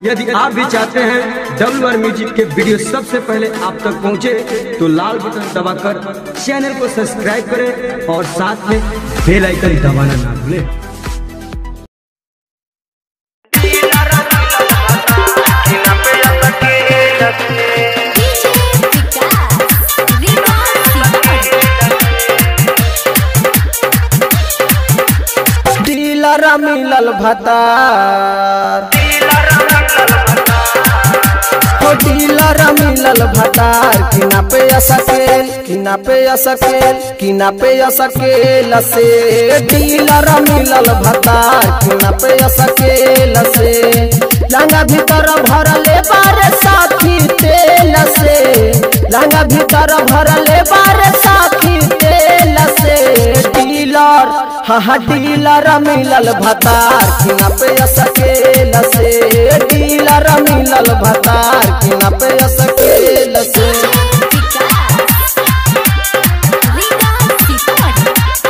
यदि आप भी चाहते हैं डब्ल्यू आर म्यूजिक के वीडियो सबसे पहले आप तक पहुंचे तो लाल बटन दबाकर चैनल को सब्सक्राइब करें और साथ में बेल आइकन दबाना ना भूलें DJ Vikas, Viva Simon. Dealer मिलल भतार हो डीलर मिलल भतार किना पे असकेल किना पे असकेल किना पे असकेल से डीलर मिलल भतार किना पे असकेल से लंगा भीतर भरले बारे साथी तेल से लंगा भीतर भरले बारे साथी तेल से डीलर हाँ हाँ डीलर मिलल भतार किना पे असकेल से डीलर मिलल भतार किना पे असकेल से Vikas, Viva Simon.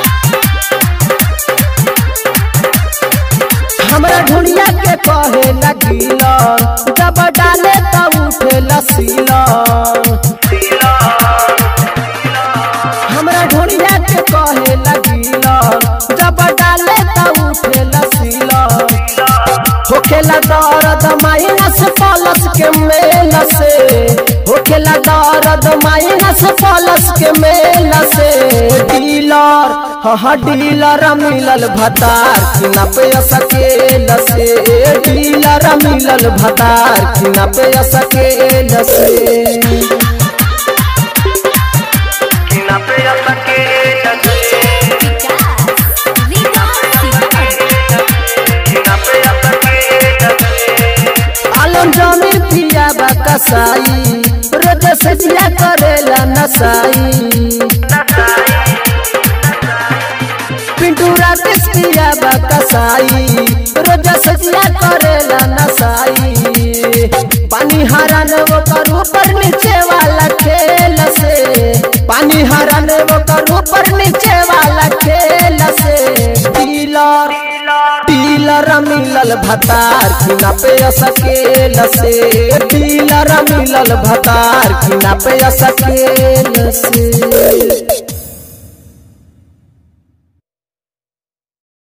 हमरा ढुनिया के कहे लगिलन जब डाले तब उठे लसीलन हमरा ढुनिया के कहे लगिलन जब डाले तब उठे लसीलन होखेला दर्द माइनस प्लस के मेल से होखेला दर्द माइनस प्लस के मेल से डीलर हाँ हाँ डीलर मिलल भतार किना पे सकेल से डीलर मिलल भतार किना पे सकेल से Vikas, Viva Simon. आलम जमी पिया बा कसाई रोज से जिया करेला नसाई पिंटू राकेश पिया बा कसाई रोज से जिया करेला नसाई पानी हरान वो कर ऊपर नीचे वाला खेल से पानी हरान वो कर ऊपर नीचे वाला खेल से डीलर डीलर मिलल भतार किना पे सकेल से डीलर मिलल भतार किना पे सकेल से